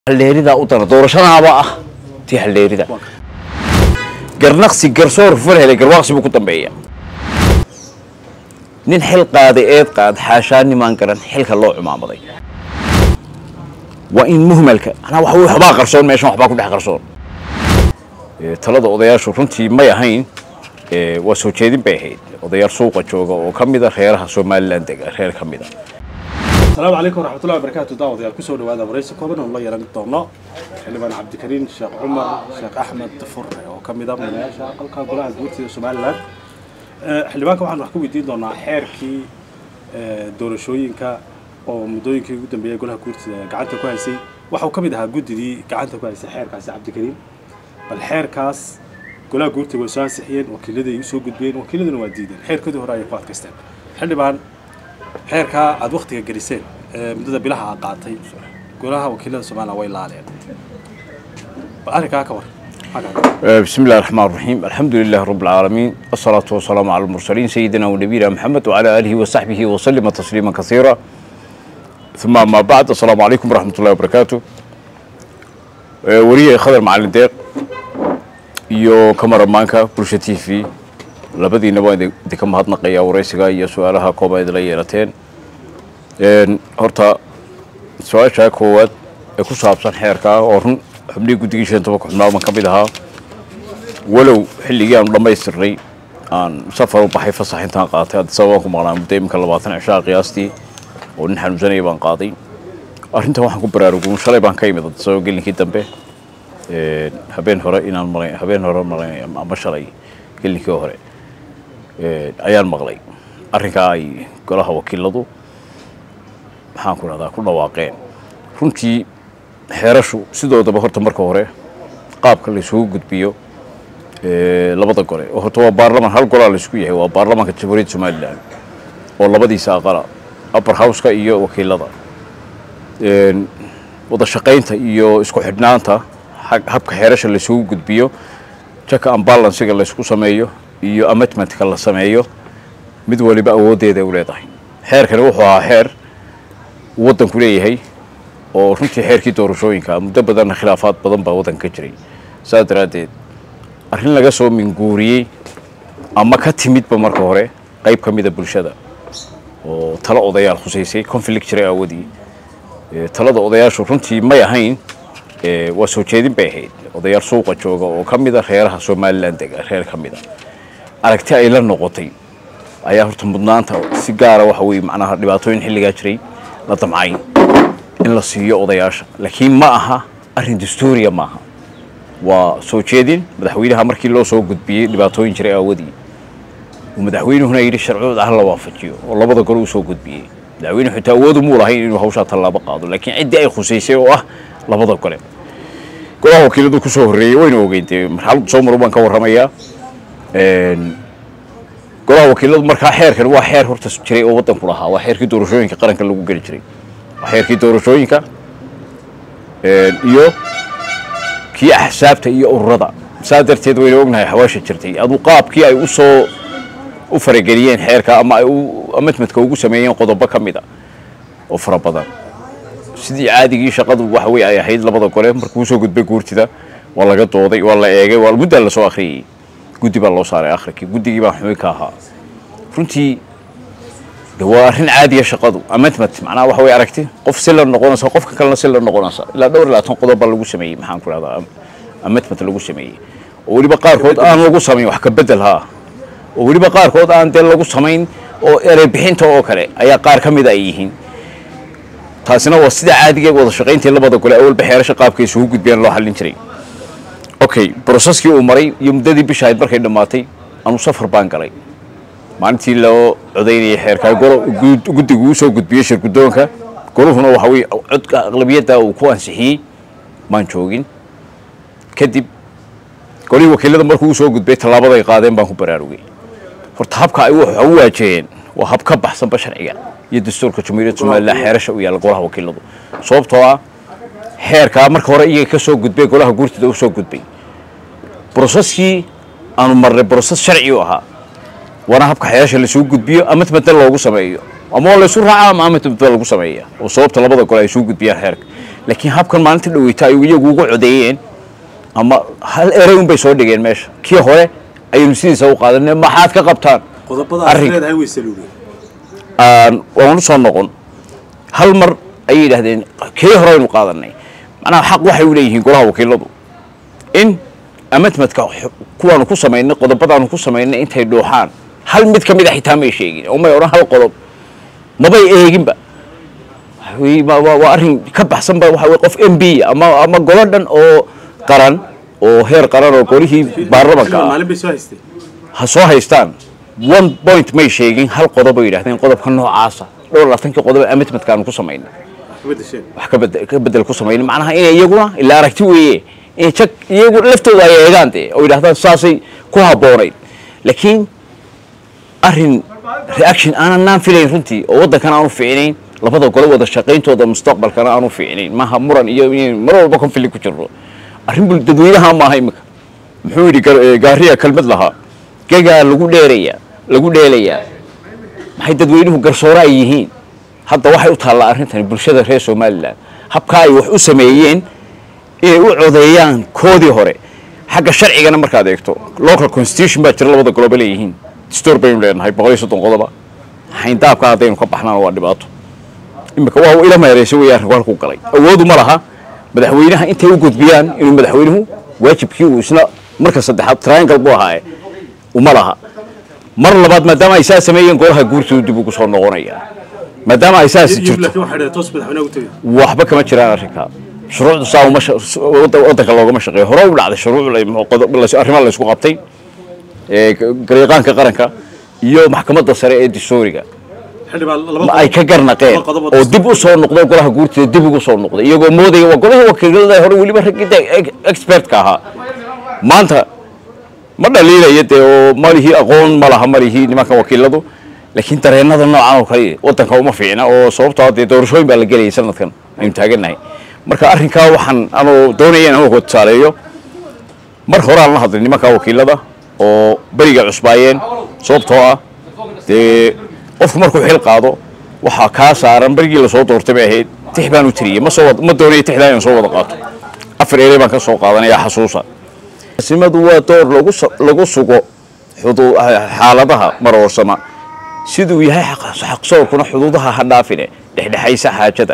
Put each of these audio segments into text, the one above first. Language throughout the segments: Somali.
haldheeridaa u dana doorashadaaba ah tii haldheerida garnaqsi garsoor fal helay garwaaqsi buu ku dambeeya nin xil qaaday eed qaad xaashaa nimaan garan xilka loo cumaamaday waa in muhmalka anaa wax waxbaa qarsoon meeshan waxbaa ku dhex qarsoon Ee, talada odayaashu runtii may ahayn ee, waa soo jeedin bay ahayd odayaal suuqa jooga oo ka mid a reeraha somalilan dega reer ka mid a asalaamu calaykum waraxmatullahi wabarakaatu daawadayaal kusoo dhawaada waraysi kooban oo la yeelan doono xildhibaan cabdikariin sheekh cumar sheekh axmed furre oo ka mid ah madayaasha aqalka golaha guurtida somalilan Eh, xildhibaanka waxaan wax ka weydiin doonaa xeerkii eh, doorashooyinka oo muddooyinkii ugu dambeeyay golaha guurtida gacanta ku haysay waxa uu ka mid ahaa guddidii gacanta ku haysay xeerkaasi cabdikariin bal xeerkaas golaha guurtida way soo ansixiyeen wakiiladii ay u soo gudbiyeen wakiiladuna waa diideen xeerkoodii hore ayay ku adkaysteen xildhibaan xeerkaa aada waktiga geliseen ee muddada bilaha aad qaatay golaha wakiilada somalilan way laaleen bal arrinkaa ka war maxaa kaaga آه، بسم الله الرحمن الرحيم الحمد لله رب العالمين الصلاة والسلام على المرسلين سيدنا ونبينا محمد وعلى آله وصحبه وسلم تسليما كثيرا ثم ما بعد السلام عليكم ورحمة الله وبركاته آه، وريه خضر معلم ديق iyo kamaramaanka bulsha t v labadiinaba waan idi- idinka mahadnaqayaa waraysiga iyo su-aalaha kooban idinla yeelateen Een, horta su-aasha koowaad ee ku saabsan xeerka oo run xubnihii guddigii shan tobanka xubnaad baan ka mid ahaa walow xilligii aanu dhammaystirnay aan safar u baxay fasax intaan qaatay addis ababaan ku maqnaa muddo iminka labaatan cishaa qiyaastii oo nin xanuunsanaya baan qaaday arrintan waxaan ku baraarugun shalay baan ka imid addis ababa gelinkii dambe Een, habeen hore inaan maqlay habeen hore maqlay ama shalay gelinkii hore Een, ayaan maqlay arrinkaa ay golaha wakiiladu maxaan ku rahdaa ku dhawaaqeen runtii xeerashu sidoodaba horta marka hore qaabka laysugu gudbiyo ee, labada gole oo horta waa baarlaman hal golaa laysku yahay waa baarlamanka jamhuuriyadda somalilan oo labadiisa aqala upper houseka iyo wakiilada Een, wada shaqaynta iyo isku xidhnaanta xag- habka xeerasha laysugu gudbiyo jaka ambalansiga laysku sameeyo iyo amendmentka la sameeyo mid waliba awooddeeda u leedahay xeerkani wuxuu ahaa xeer uu waddanku leeyahay oo runtii xeerkii doorashooyinka muddo badanna khilaafaad badan baa waddanka ka jiray saas daraaddeed arrin laga soo minguuriyey ama ka timidba marka hore qayb ka mida bulshada oo talo odayaal khusaysay conflict jiray aawadii Ee, talada odayaashu runtii may ahayn ee, waa soo jeedin bay ahayd odayaal suuqa jooga oo ka mid a reeraha somalilan dega reer ka mid a aragti ay la noqotay ayaa horta mudnaanta si gaara waxa weye macnaha dhibaatooyin xilligaa jiray la damcay in la siiyo odayaasha laakiin ma aha arrin dastuuriya maaha waa soo jeedin madaxweynaha markii loo soo gudbiyey dhibaatooyin jiray aawadii uu madaxweynuhuna yidhi sharciyada ha la waafajiyo oo labada gole uu soo gudbiyey madaxweynuhu xitaa awoodu muu lahayn inuu hawshaa tallaabo qaado laakiin ciddii ay khusaysay oo ah labada gole golaha wakiiladu kusoo horreeyey waynu ogeyn dee marxaladu soo maru baan ka warramayaa Een, golaha wakiiladu markaa xeerkan waa xeer horta jiray oo waddanku lahaa waa xeerkii doorashooyinka qaranka lagu geli jiray waa xeerkii doorashooyinka Een, iyo kii axsaabta iyo ururada saa darteed waynu ognahay xawaasha jirtay aduu qaabkii ay usoo u farageliyeen xeerka ama ay u amedmadka ugu sameeyeen qodobo ka mid a oo fara badan sidii caadigii shaqadu waxa wey ay ahayd labada gole markuu soo gudbay guurtida waa laga dooday waa la eegay waa muddaa lasoo akhriyey guddi baa loo saaray akhrikii guddigii baan xubin ka ahaa runtii de waa arrin caadiya shaqadu amendment macnaha waxa way aragti qof si la noqonaysa qofka kalena si la noqonaysa ilaa dhowr iyo labaatan qodob baa lagu sameeyey maxaan ku rahdaa amendment lagu sameeyey oo weliba qaarkood aan lagu samayn wax ka bedel haa oo weliba qaarkood aan dee lagu samayn oo erey bixinta oo kale ayaa qaar ka mid ay yihiin taasina waa sida caadiga wada shaqayntii labada gole awalba xeerasha qaabka isugu gudbiyaan loo xallin jiray okay broseskii uu maray iyo muddadii bisha ahayd markay dhammaatay anu safar baan galay maalintii loo codaynayay xeerkaa golo gud- guddigu uu soo gudbiyey shir guddoonka goluhuna waxa weye codka aqlabiyadda uu ku ansixiyey maan joogin kadib golihii wakiilada markuu u soo gudbay tallaabada ay qaadeen baan ku baraarugay horta habka ay waxa u waajaheen waa hab ka baxsanba sharciga iyo dastuurka jamhuuriyadda somalilan xeerasha u yaalla golaha wakiiladu sababtoo ah xeerkaa marka hore iyaga ka soo gudbay golaha guurtida u soo gudbay broseskii aanu marnay broses sharci u ahaa waana habka xeerasha laisugu gudbiyo amedmedna loogu sameeyo ama waa laysu raacaa ama amedmedba lagu sameeya oo sababta labada gole ay isugu gudbiyaan xeerka laakiin habkan maalinta dhaweyta ay iyagu ugu codeeyeen ama hal erey un bay soo dhigeen meesha kii hore ayaynu sidiisa u qaadanay maxaad ka qabtaan qodobada Arrin- aad leedahay way saluugeen aan waan u soo noqon hal mar ayay yidhaahdeen kii hore aynu qaadanay macnaha xaq waxay u leeyihiin golaha wakiiladu in amadmadka xu- kuwaanu ku samaynay qodobadaanu ku samaynay intay dhuuxaan hal mid ka mid a xitaa may sheegin oo may odhan hal qodob mabay eeginba Waxa weeye, waa- waa waa arrin ka baxsanba waxa weye qof m b ama ama golo dhan oo qaran oo heer qaran oo golihii baarlamanka Xildhibaan ah maalin bay soo haystay ha soo haystaan one point may sheegin hal qodob ay yidhahdeen qodobka noocaasa dhowr labaatankii qodob ee amadmadka aanu ku samaynay wax ka bedesheen wax ka bed- ka bedel ku samaynay macnaha inay iyaguna ilaa aragti weeye in jag iyagu laftooda ay eegaan dee oo yidhahdaan saasay ku habboonayd laakiin arrin reaction aanan naan filayn runtii oo waddankan aanu fiicnayn labada gole wada shaqayntooda mustaqbalkana aanu fiicnayn maaha muran iyo in mar walba conflict ku jirno arrin bul dadweynaha maaha imika muxuu yidhi gar- eh, gaariya kelmad lahaa gegaa lagu dheerayaa lagu dheelayaa maxay dadweynuhu garsoore ay yihiin hadda waxay u taallaa arrintani bulshada reer somalilan habka ay wax u sameeyeen inay u codeeyaan koodii hore xagga sharcigana markaad eegto local constitution baa jira labada goloba leeyihiin dastuur baynu leenahay boqol iyo soddon qodoba xayndaabka haddaynu ka baxnaan waa dhibaato imika waa ila meereysa weeye arrinku halkuu galay awoodu ma laha madaxweynaha intay u gudbiyaan inuu madaxweynuhu waajibkii uu isna marka saddexaad triangle buu ahaaye uma laha mar labaad maadaama ay saa sameeyeen golaha guurtooda dib ugu soo noqonaya maadaama ay saasi Iyo- jirto laakiin waxay dhaheen toos madaxweynaha u tegay waxba kama jiraan arrinkaa shuruucdu saa uma sha- s- wadda- waddanka loogama shaqeeyo hore u dhacday shuruuc la- qodob- la- arrimaha la isku qabtay ee g- garyaqaanka qaranka iyo maxkamadda sare ee dastuuriga xildhibaan laba ma ay ka garnaqeen laba qodob oo dib u soo noqday golaha guurtida dib ugu soo noqday iyagoo moodaya waa golihii wakiilada hore weliba raggii de- ex- expertka ahaa maanta ma dhaliilaya dee oo malihii aqoon ma laha malihii nimanka wakiiladu laakiin dareenada noocan oo kale waddanka uma fiicna oo sababtoo ah dee doorashooyin baa la gelayay sanadkan aynu taagannahay marka arrinkaa waxaan anuu doonaya inaan uga tusaaleeyo mar hore aan la hadlay nimanka wakiilada oo beriga cusbaayeen sababtoo ah dee qofku markuu xil qaado waxaa kaa saaran berigii lasoo doortay bay ahayd tix baan u tiriyey ma soo wad- ma doonaya tixdaa inaan soo wada qaato afar erey baan ka soo qaadanaya xasuusa simadu waa door lagu su- lagu sugo xudu- xaaladaha maroorsama siduu yahay xaq- xaqsoorkuna xuduudaha ha dhaafine dhexdhexaysa xaajada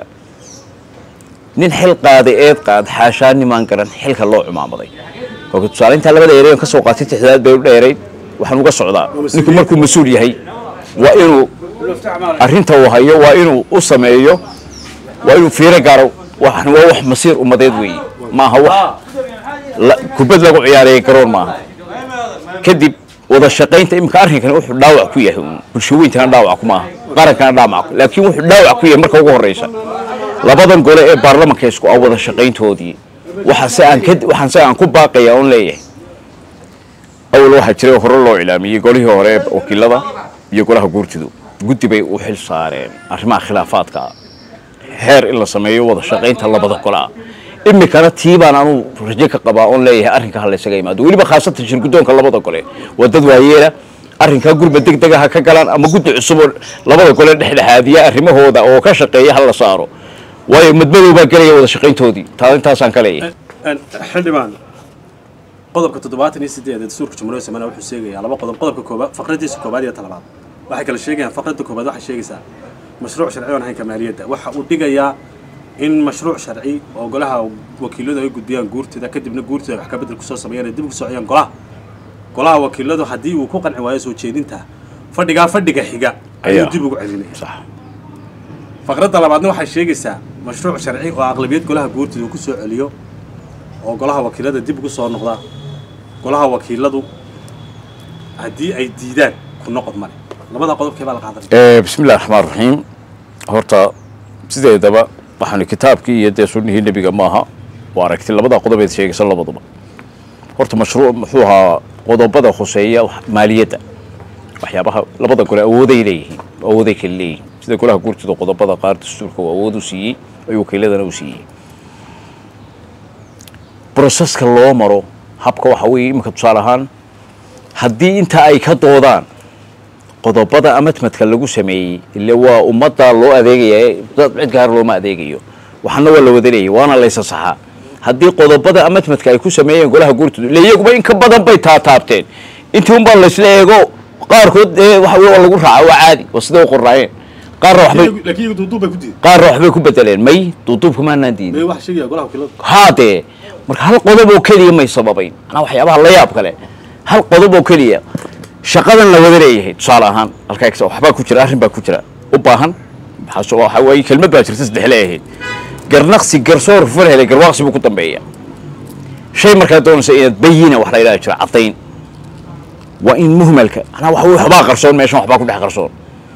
nin xil qaaday eed qaad xaashaa nimaan garan xilka loo cumaamaday kolka tusaale intaa labada erey aan ka soo qaatay tixdaad bay u dheerayd waxaan uga socdaa ninku markuu mas-uul yahay waa inuu arrinta uu hayo waa inuu u sameeyo waa inuu fiiro gaaro waxan waa wax masiir ummadeed weeye maaha wax la- kubad lagu ciyaaraya garoon maaha kadib wada shaqaynta iminka arrinkani wuxuu dhaawac ku yahay uun bulshooyinkana dhaawac ku maaha qarankana dhaawac ku laakiin wuxuu dhaawac ku yahay marka ugu horreysa labadan gole ee baarlamanka isku ah wada shaqayntoodii waxaa se aan ka waxaan se aan ku baaqaya oon leeyahay awal waxaa jiray hore loo ilaamiyey golihii hore ee wakiilada iyo golaha guurtidu guddi bay u xil saareen arrimaha khilaafaadka ah xeer in la sameeyo wada shaqaynta labada gole ah imikana tii baan anuu rajo ka qabaa oon leeyahay arrinka ha laysaga imaado weliba khaasatan shirguddoonka labada gole waa dad waayeela arrinkaa gurba deg dega ha ka galaan ama guddi cusub oo labada gole dhexdhexaadiya arrimahooda oo ka shaqeeya ha la saaro waayo madmadow baa gelaya wada shaqayntoodii taa intaasaan ka leeyahay Een, xildhibaan qodobka toddobaatan iyo sideed ee dastuurka jumhuuriyadda Soomaaliya wuxuu sheegayaa laba qodob qodobka koobaad faqradiisa koobaad iyo talabaad waxay kala sheegayaan faqradda koobaad waxay sheegaysaa mashruuc sharci oo ahayn ka maaliyadda waxa uu dhigayaa in mashruuc sharci oo golaha wakiiladu ay gudbiyaan guurtida kadibna guurtida wax ka bedel kusoo sameeyaan ay dib ugu soo celiyaan golaha golaha wakiiladu haddii uu ku qanci waayo soo jeedinta fadhigaa fadhiga xiga ayuu Ayaa. dib ugu celinaya sax faqradda labaadna waxay sheegaysaa mashruuc sharci oo aqlabiyad golaha guurtida uu ku soo celiyo oo golaha wakiilada dib ugu soo noqda golaha wakiiladu haddii ay diidaan ku noqod male labada qodobkee baa la qaadanaya Eh, bismi illahi raxmaan raxiim horta sideedaba waxaanu kitaabkii iyo dee sunnihii nebiga maaha waa aragti labada qodobeed sheegaysa labaduba horta mashruuc muxuu ahaa qodobada khuseeya wax- maaliyadda waxyaabaha labada gole awooday leeyihiin awooday kale leeyihiin sida golaha guurtida qodobada qaar dastuurka uu awood u siiyey ayuu wakiiladana u siiyey broseska loo maro habka waxa weeye iminka tusaale ahaan haddii inta ay ka doodaan qodobada amadmadka lagu sameeyey ile waa ummadda loo adeegaya dad cid gaar looma adeegayo waxaana waa la wada leeyay waana laysa saxaa haddii qodobada amatmadka ay ku sameeyeen golaha guurtooda le iyaguba in ka badan bay taataabteen intii unbaa laysla eego qaarkood ee waxa wey waa lagu raaca waa caadi waa siday u qornaayeen qaarna waxbay laakiin iyagu duuduub bay ku diiday qaarna waxbay ku bedeleen may duuduubka maanaan diidin may wax sheegaya golaha wakiilada haadee marka hal qodob oo keliya may sababayn manaa waxyaabaha la yaab kale hal qodob oo keliya shaqadan la wada leeyahay tusaale ahaan halkaa eegsa waxbaa ku jira arrin baa ku jira u baahan maxaa soo- waxa waaye kelmad baa jirta saddex leeyahay garnaqsi garsoor ful helay garwaaqsi buu ku dambeeya shay markaa doonaysa inaad bayina wax la yidhaha jira caddayn waa in muhmalka manaa waxa wey waxbaa qarsoon meeshan waxbaa ku dhex qarsoon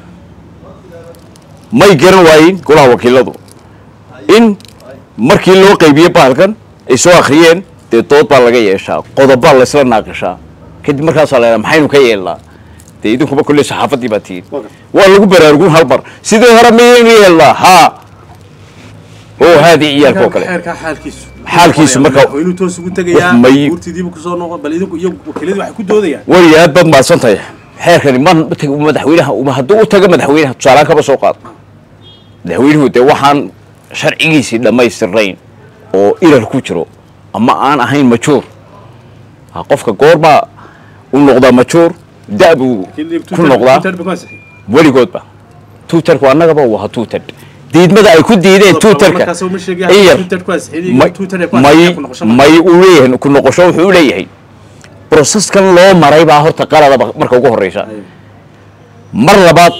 may garan waayin golaha wakiiladu in markii loo qaybiye bahalkan ay soo akhriyeen dee dood baa laga yeeshaa qodobbaa laysla naaqishaa kadib markaasaa la yidhaha maxaynu ka yeelnaa dee idinkuba kulley saxaafaddii baa tihiin waa lagu baraarugun hal mar sidii hore miyaynu yeelnaa haa oo haadii ciyaalka oo kale xeerkaa xaalkiisu Xaalkiisu marka- madaxweynuhu toos ugu tegayaa Wax may- guurtidiibu kusoo noqon bal idinku iyo wakiiladii waxay ku doodayaan weliga aad baad mahadsan tahay xeerkani ma madaxweynaha uma hadduu u tago madaxweynaha tusaalaan kaba soo qaad madaxweynuhu dee waxaan sharcigiisii dhammaystirnayn oo irar ku jiro ama aan ahayn majuur ha qofka goorbaa u noqdaa majuur da buu ku noqdaa weligoodba tuutarku annagaba waa tuutar diidmada ay ku diideen tuutarka iyar may may uu leeyahay ku noqosho wuxuu u leeyahay broseskan loo maray baa horta qaladaba marka ugu horeysa mar labaad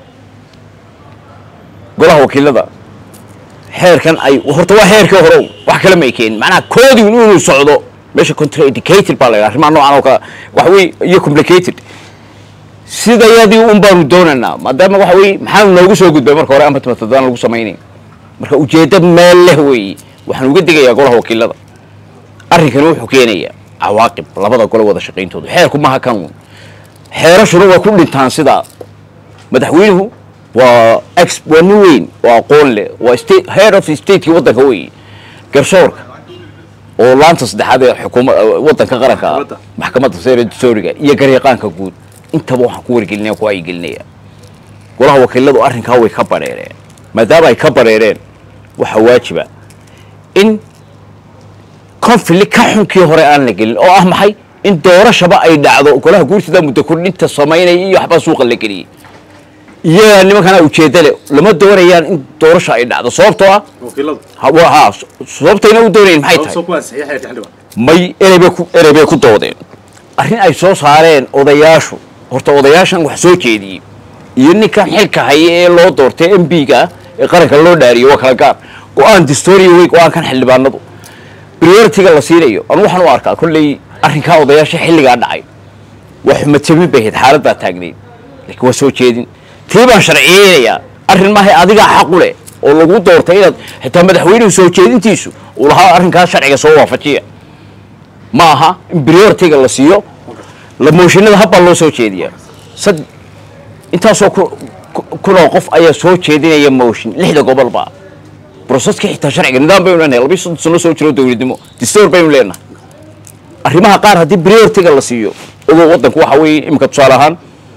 golaha wakiilada xeerkan ay horta waa xeerkii hore wax kale may keenin macnaha koodii inuu socdo meesha contraindicated baa la yidhaha arrimaha noocan oo kale waxa wey iyo complicated sidayadii un baanu doonaynaa maadaama waxa wey maxaanu noogu soo gudbay marka hore amatmatadaan lagu samaynay marka ujeeddo meel leh weeye waxaan uga digayaa golaha wakiilada arrinkani wuxuu keenayaa cawaaqib labada gole wada shaqayntooda xeerku maaha kan uun xeerashuna waa ku dhintaan sidaa madaxweynuhu waa ex waa nin weyn waa aqoon leh waa state head of stateki waddanka weeye garsoorka oo laanta saddexaad ee xukuma waddanka qaranka ah Maxkamadda. maxkamadda sare dastooriga iyo garyaqaanka guud intaba waxaan ku wargelinaya ku aygelinaya golaha wakiiladu arrinkaa way ka bareereen maadaama ay ka bareereen waxaa waajiba in conflict ka xunkii hore aan la gelin oo ah maxay in doorashaba ay dhacdo golaha guurtida muddo kordhinta samaynaya iyo waxbaa suuqa la geliyey iyagaa nimankana ujeedda leh lama doonayaan in doorasha ay dhacdo sababtoo ah wakiiladu ha- waa- ha sababtayna u doonayn maxay tahay soo ku ansixiyay xeerka xildhibaan may ereybay ku ereybay ku doodeen arrin ay soo saareen odayaashu horta odayaashan wax soo jeediyey iyo ninkan xilka haya ee loo doortay m b-ga ah ee qaranka loo dhaariyo waa kala gaar go-aan distoria wey go-aankan xildhibaanadu prioritiga la siinayo anu waxaan u arkaa kolley arrinkaa odayaasha xilligaa dhacay waa xumadsamin bay ahayd xaaladdaa taagnayd laakiin waa soo jeedin tii baan sharciyeynayaa arrin maahay adigaa xaqu leh oo lagu doortay inaad xitaa madaxweynuhu soo jeedintiisu uu lahaa arrinkaa sharciga soo waafajiya ma aha in prioritiga la siiyo la mooshinada habbaa loo soo jeediyaa sad intaasoo ku- ku- kunoo qof ayaa soo jeedinaya mooshin lixda gobolba broseska xitaa sharciga nidaam baynu leenahay labiyo soddon sano soo jiro dowladnimo distoor baynu leenahay arrimaha qaar haddii prioritiga la siiyo ogow waddanku waxa weeye imika tusaale ahaan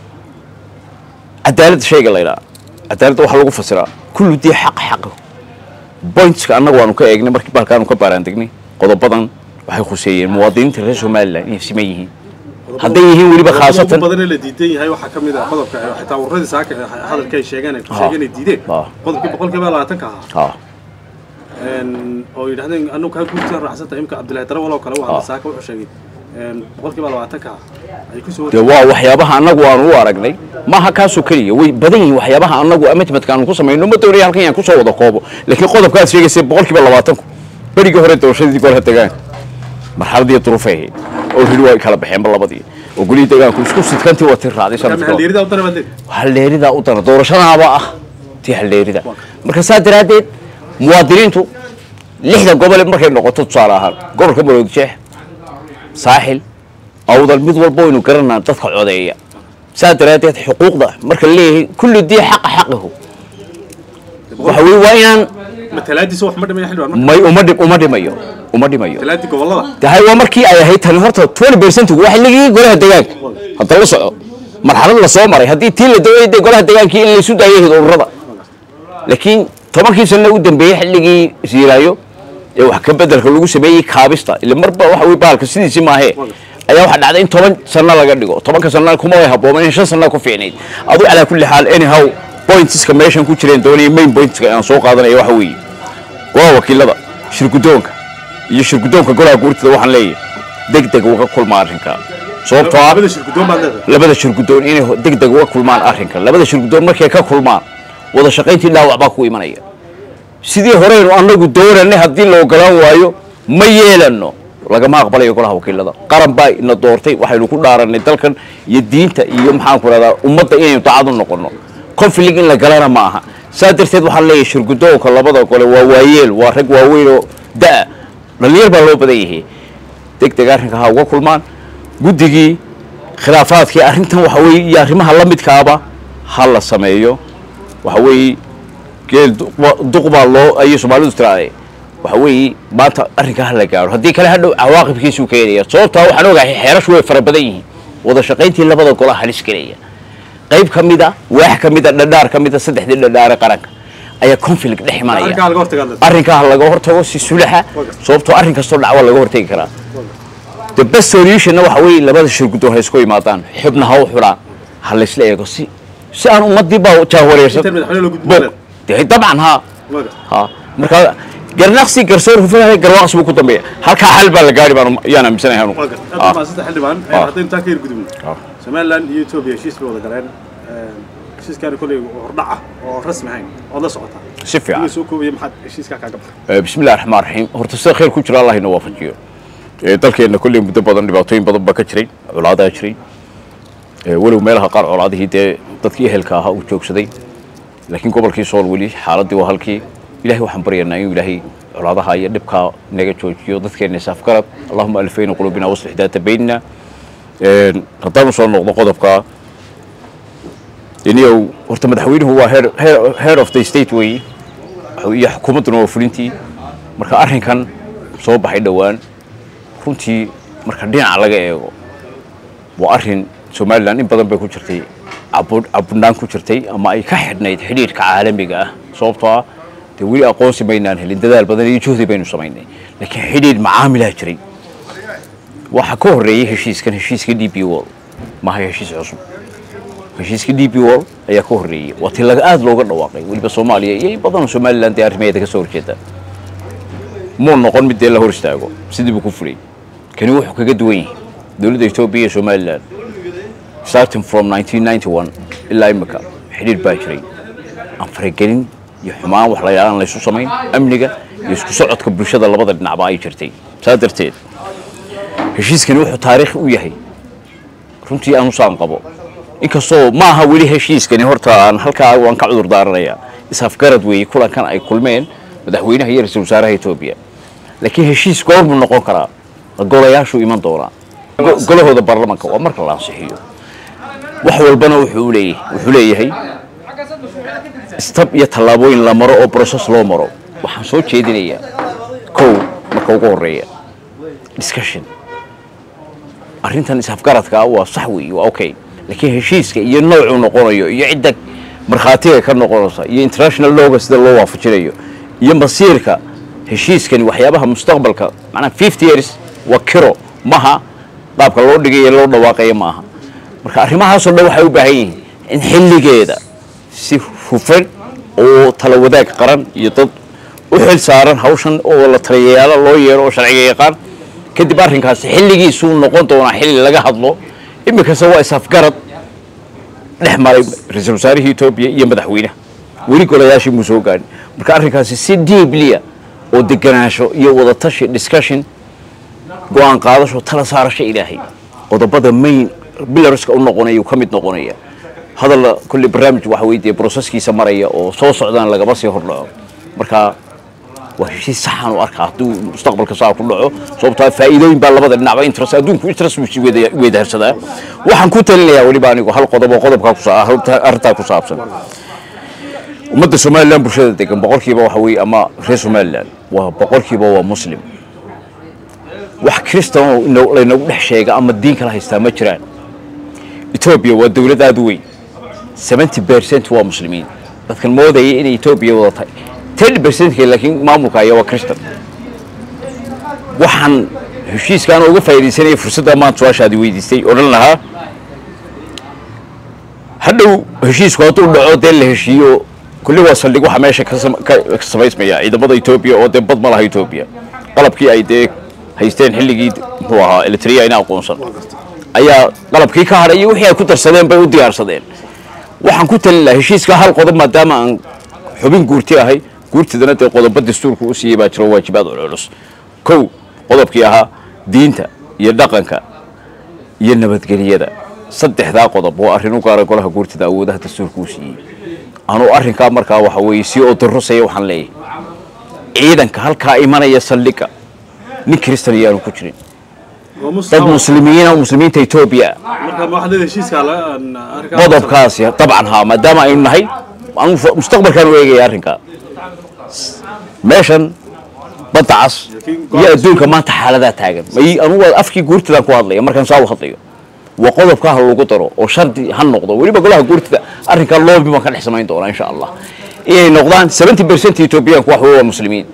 cadaaladda shayga la ydhaha cadaaladda waxaa lagu fasiraa kullu dii xaq xaqo pointska annagu waanu ka eegnay markii baalkaanu ka baaraandegnay qodobadan waxay khuseeyeen muwaadiniinta reer somalilan inay siman yihiin hadday yihiin weliba khaasatan badan ee la diidan yahay waxaa ka mid ah qodobka eh, xitaa warradii saaka eh, hadalka ay sheegeen ay ku sheegeen ay diideen Ah. qodobkii boqolkiiba labaatanka ahaa ha Een, oo yidhahdeen anagu kaa guurtaan raacsanta imka cabdillahi darawal oo kale waa Ah. saaka wuxuu sheegay een, boqolkiiba labaatanka ah ay kusoo dee waa waxyaabaha annagu aanu u aragnay maaha kaasoo keliya way badan yihiin waxyaabaha annagu amitmadka aanu ku samayno ma doonaya halkan yaan kusoo wada koobo laakiin qodobkaad sheegaysa boqolkiiba labaatanku berigii hore doorashadii golaha degaanka marxaladii duruufay ahayd oo hili waa kala baxeenba labadii oo golihii degaanku isku sidkantii waa tii raacday sanadkii hore. halyeeridaa u dana baad halleeridaa u dana doorashadaaba ah tii halleerida marka saa daraaddeed muwaadiniintu lixda gobole markay noqoto tusaale ahaan gobolka maroodijeex saaxil awdal mid walba waynu garanaa dadka codeeya saa daraaddeed xuquuqda marka la leeyahay kullu dii xaqa xaqihu waxa weye waa inaan matalaadiisa wax ma dhimaya xildhibaan marka may uma dhim uma dhimayo uma dhimayo matalaadii gobollada tahay waa markii ay ahayd tani horta 20 percentigu waa xilligii golaha degaanka hadda la soco marxalad la soo maray haddii tii la dawayay dee golaha degaankii in laysu daayay ururada laakiin tobankii sanna u dambeeyey xilligii siiraayo ee wax ka bedelka lagu sameeyey kaabista ila marba waxa wey baalka sidiisi maahee ayaa waxaa dhacday in toban sanno laga dhigo tobanka sanna kuma way habooman in shan sanna ku fiicnayd adu calaa kulli xaal anyhow pointska meeshan ku jireen doonaya main pointska aan soo qaadanaya waxa weeye golaha wakiilada shirgudoonka iyo shirgudoonka golaha guurtida waxaan leeyahay deg deg uga kulma arrinka sababtoo ah labada shirgudoon baad leedahay labada shirgudoon inay deg deg uga kulmaan arrinka labada shirgudoon markay ka kulmaan wada shaqayntii dhaawac baa ku imanaya sidii horeynu annagu doonanay haddii la ogolaan waayo ma yeelano lagama aqbalayo golaha wakiilada qaran baa ina doortay waxaynu ku dhaaranay dalkan iyo diinta iyo maxaanku rahdaa ummadda inaynu dacad u noqono conflict in la galana ma aha saa darteed waxaan leeyahay shirgudoonka labada gole waa waayeel waa rag waaweyn oo da dhalinyar baa loo badan yahay deg deg arrinka ha uga kulmaan guddigii khilaafaadkii arrintan waxa weeye iyo arrimaha la midkaaba ha la sameeyo waxa weeye geel duq- duq baa loo ayay soomaalidu tiraade waxa weeye maanta arrinka ha la gaaro haddii kale hadhow cawaaqibkiisuu keenaya sababtaa waxaan ogahay xeerashu way fara badan yihiin wada shaqayntii labada gola halis gelaya qayb ka mida waax ka mida dhadhaar ka mida saddexdii dhadhaare qaranka ayaa conflict dhex imanaya arrinkaa laga hortagaa leedahay arrinkaa ha laga hortago si sulaxa sababtoo arrin kastoo dhac waa laga hortagi karaa the best solutionna waxa weeye labada shirgudoon ha isku imaadaan xubna ha u xulaan ha laysla eego si si aan ummadii baa jahwareersan inta madaxweyne loo gudbin Bo- dee dabcan ha Waga. ha marka garnaqsi garsoor hufanahay garwaaqsi buu ku dambeeya halkaa xal baa la gaari baan yaan aaminsanahay anu Waga. Ah. Hadda maasanta xildhibaan Ah. haddaynu taa ka yar gudubno Ah. somaliland iyo etoobiya heshiis bay wada galeen heshiiskaani kolley hordhac ah oo rasmi ahayn ood la socotaa si fiican Adiga soo koobaya maxaad heshiiskaa kaaga baxay Eh, bismi illahi raxmaan raxiim horta sida khayr ku jira allah ina waafajiyo Eh, dalkeenna kolley muddo badan dhibaatooyin badan baa ka jiray colaadaa jiray Eh, walow meelaha qaar colaadihii dee dadkii ehelka ahaa uu joogsaday laakiin gobolkii sool weli xaaladdii waa halkii ilahay waxaan baryaynaa inuu ilaahay colaadaha iyo dhibkaa naga joojiyo dadkeenna isaafgarad allahuma alifayna quluubina waslix daata baynina Eh, haddaan usoo noqdo qodobka iniyow horta madaxweynuhu waa head, head, head of the state weeye iyo xukuumadduna waa fulintii marka arrinkan soo baxay dhowaan runtii marka dhinaca laga eego waa arrin somalilan in badan bay ku jirtay cabu- cabudnaan ku jirtay ama ay ka xidhnayd xidhiidhka caalamiga ah sababtoo ah dee weli aqoonsi maynaan helin dadaal badan iyo juhdi baynu samaynay laakiin xidhiidh macaamilaa jiray waxaa ka horreeyey heshiiskan heshiiska d b wall maaha heshiis cusub heshiiska d b wall ayaa ka horreeyey waa tii laga aada looga dhawaaqay weliba soomaaliya iyo in badanoo somalilan dee arrimaheeda ka soo horjeeda muu noqon mid dee la hor istaago sidii buu ku fulay kani wuxuu kaga duwan yahay dowladda etoobiya iyo somalilan starting from 1991 ilaa imika xidhiidh baa jiray aan faragelin iyo xumaan wax la yaalaan laysu samayn amniga iyo isku socodka bulshada labada dhinacba ay jirtay saa darteed heshiiskani wuxuu taariikh u yahay runtii aan usaan qabo inkastoo ma aha weli heshiiskani horta aan halkaa waan ka cudur daaranayaa isafgarad weeye kulankan ay kulmeen madaxweynaha iyo ra-iisul wasaaraha etoobiya laakiin heshiis goormuu noqon karaa golayaashuu iman doonaa Go- golahooda baarlamanka waa marka la ansixiyo wax walbana wuxuu leeyahay wuxuu leeyahay stab iyo tallaabooyin la maro oo process loo maro waxaan soo jeedinayaa kow marka ugu horeeya discussion arrintan isafgaradka ah waa sax weeye waa okay laakiin heshiiska iyo noocuu noqonayo iyo cidda markhaatiga ka noqonaysa iyo international lawga sida loo waafajinayo iyo masiirka heshiiskani waxyaabaha mustaqbalka macnaa fifty years waa kiro maha qaabka loo dhigay ee loo dhawaaqaya maaha marka arrimahaasoo dhan waxay u baahan yihiin in xilligeeda si hufan oo tala wadaag qaran iyo dad u xil saaran hawshan oo la taliyayaalo loo yeero oo sharciga yaqaan kadib arrinkaasi xilligiisuu noqon doonaa xilli laga hadlo iminkase waa isafgarad dhex maray ra-iisul wasaarihii etoobiya iyo madaxweynaha weli golayaashii muu soo gaadhin marka arrinkaasi si diibliya oo deganaansho iyo wadatashi discussion go-aan qaadasho tala saarasho ilaahay qodobada main bilarska u noqonaya uu ka mid noqonaya hadalla kulli barnaamij waxa weye dee broseskiisa maraya oo soo socdaan lagama sii hordhaco marka waa heshiis saxan u arkaa hadduu mustaqbalka saa ku dhaco sababtaa faa'iidooyin baa labada dhinacba interest adduunku interest buu sii weda- weydaarsadaa waxaan ku talinayaa weliba anigu hal qodob oo qodobkaa kusa arrintaa ku saabsan ummadda somalilan bulshada degan boqolkiiba waxa weeye ama reer somalilan waa boqolkiiba waa muslim wax kristan oo ino- laynagu dhex sheega ama diin kala haystaa ma jiraan etoobiya waa dowlad aada u weyn seventy percent waa muslimiin dadkan moodaya inay etoobiya wada tahay ten percentka laakiin maamulka ayaa waa christian waxaan heshiiskaan uga faa'iidaysanaya fursadda maanta su-aashaadi weydiistay odhan lahaa hadhow heshiisku hadduu dhaco dee la heshiiyo kulli waa saldhig waxa meesha ka sam- ka ka samaysmaya ciidamada etoobiya oo dee bad ma laha etoobiya qalabkii ay dee haysteen xilligii muxuu ahaa eritrea ina aqoonsan ayaa qalabkii ka hadhay iyo wixii ay ku darsadeen bay u diyaarsadeen waxaan ku talin lahaa heshiiska hal qodob maadaama aan xubin guurti ahay guurtidana dee qodobo dastuurku u siiyey baa jiro waajibaad culculus kow qodobkii ahaa diinta iyo dhaqanka iyo nabadgelyada saddexdaa qodob waa arrin u gaara golaha guurtida awoodaha dastuurka u siiyey anuu arrinkaa markaa waxa weeye si oo darrosaya waxaan leeyahay ciidanka halkaa imanaya saldhigga nin kristan ayaanu ku jirin oo dad muslimiin muslimiina oo muslimiinta etoobiya ah marka ma waxaad leedahay heshiiska la arkaa qodobkaasi dabcan haa maadaama aynu nahay anu mustaqbalkaan u eegaya arrinkaa meeshan badda cas iyo adduunka maanta xaaladaa taagan may anugu afkii guurtidaan ku hadlaya markaan saa u hadlayo waa qodobka ha lagu daro oo shardi ha noqdo weliba golaha guurtida arrinkaa loobi baan ka dhex samayn doonaa insha allah inay noqdaan seventy percent etoobiyaanku wax weeye waa muslimiin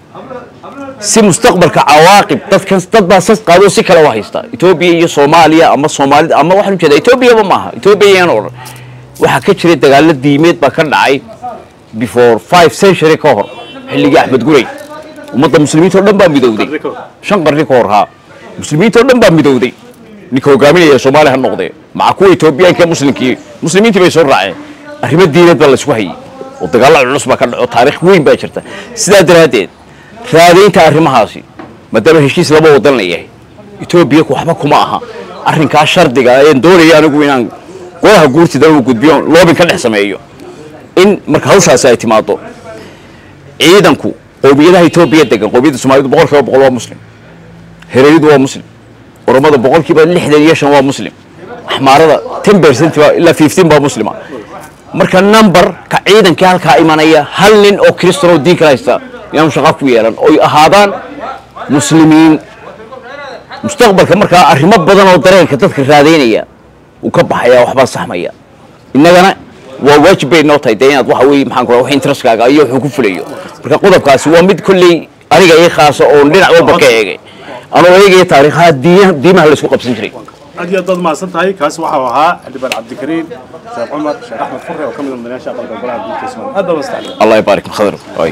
si mustaqbalka cawaaqib dadkan dad baa sas qaado si kale u haysta etoobiya iyo soomaaliya ama soomaalida ama waxaan ujeeda etoobiyaba maaha etoobiya yaan odhan waxaa ka jiray dagaalo diimeed baa ka dhacay before five century ka hor xilligii axmed gurey ummadda muslimiinta oo dhan baa midowday Qarni ka hor. shan qarni ka hor haa muslimiinta oo dhan baa midowday ninka hogaaminaya soomaaliya ha noqdee maca kuwa etoobiyaanka ee muslimkii muslimiintii bay soo raaceen arrimo diineed baa laysku hayay oo dagaalo culus baa ka dhaco taariikh weyn baa jirta sidaa daraaddeed raadaynta arrimahaasi maadaama heshiis laba wadan la yahay etoobiya waxba kuma aha arrinkaa shardiga ayaan doonaya anigu inaan golaha guurtida uu gudbiyo loobin ka dhex sameeyo in marka hawshaasi ay timaado ciidanku qowmiyadaha etoobiya degan qowmiyadda soomaalidu boqol kiiba boqol waa muslim hereeridu waa muslim oromada boqol kiiba lixdan iyo shan waa muslim axmaarada ten percent baa ilaa fifteen baa muslima marka number ka ciidankii halkaa imanaya hal nin oo kristan oo diin kala haysta inaanu shaqa ku yeelan oy ahaadaan muslimiin mustaqbalka markaa arrimo badan oo dareenka dadka raadaynaya uu ka baxaya waxbaa saxmaya innagana waa waajib bay noo tahay dee inaad waxa weeye maxaan ku wax interestkaaga iyo wuxuu ku fulayo marka qodobkaasi waa mid kolley aniga ii khaasa oon dhinac walba ka eegay anoo eegaya taariikhaha diimaha diimaha laysku qabsan jiray aad iyo aad baad mahadsan tahay kaasi waxau ahaa xildhibaan cabdikariin sheekh cumar sheekh axmed furre oo ka mid ah mudanayaasha aqalka golaha guurtida soomaaliya aad baa mastaxlay allah yabaarik khadr